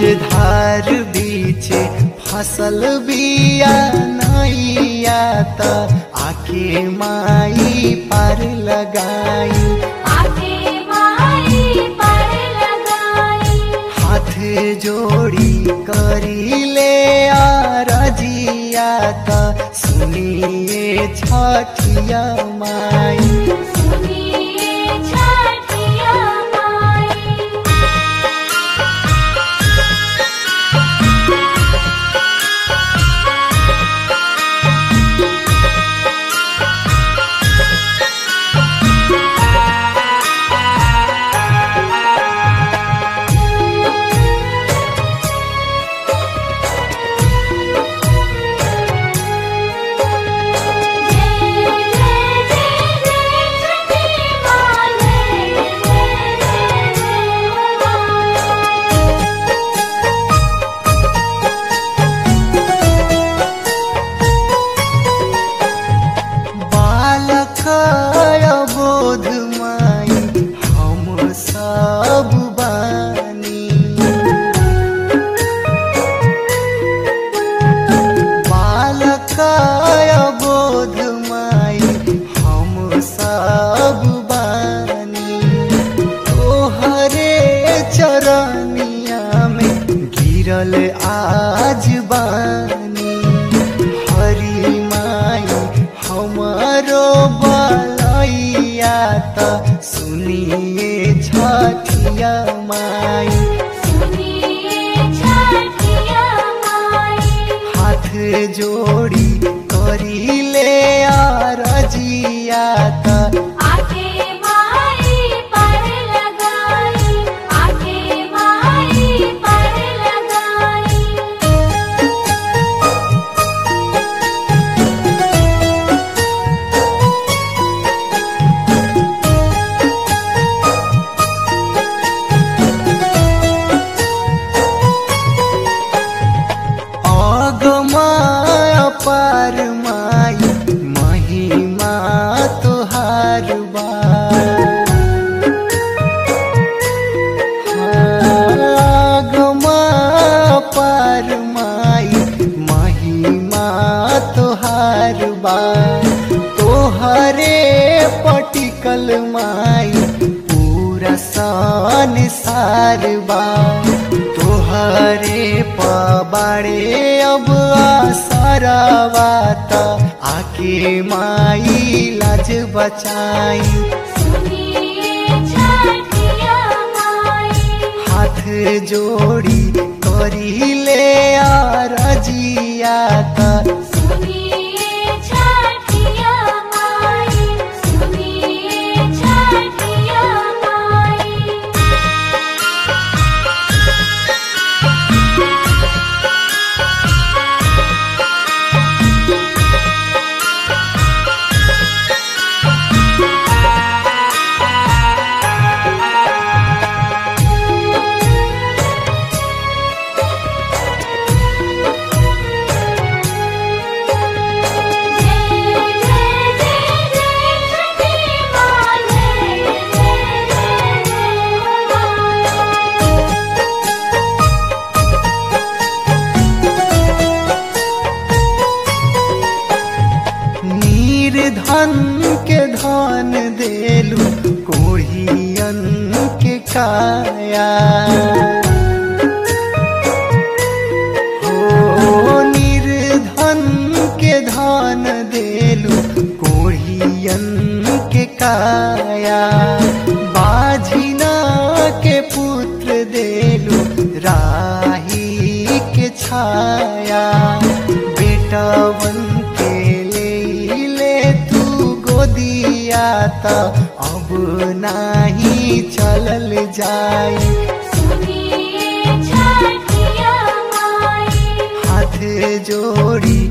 धार बीच फसल बिया नैया त आके माई पार लगाई आके माई पर लगाई हाथ जोड़ी करी ले रजिया त सुनिए छठिया माई सुनिए छठिया माई बालक बोध माई हम सब बानी बालक बोध माई हम सब बानी तोहरे चरनिया में गिरल आज बानी हरी माई हमारो बलैया त सुनिए छठिया माई हाथ जोड़ी करी ले रजिया त अगमाय पार माई महिमा तुहार बा अगमा पार माई महिमा तुहार बा तोहरे पटिकल माई पूरा संसार बा तोहरे पबाड़े अब आसरवा त आके माई लाज बचाई हाथ जोड़ी करी ले रजिया त निर्धन के धन देलू कोढ़ियन के काया हो निर्धन के धन देलू कोढ़ियन के काया बाझिना के पुत्र देलू राही के छाया बेटवन के ले ले तू गोदिया त अब नाही चलल जाई हाथ जोड़ी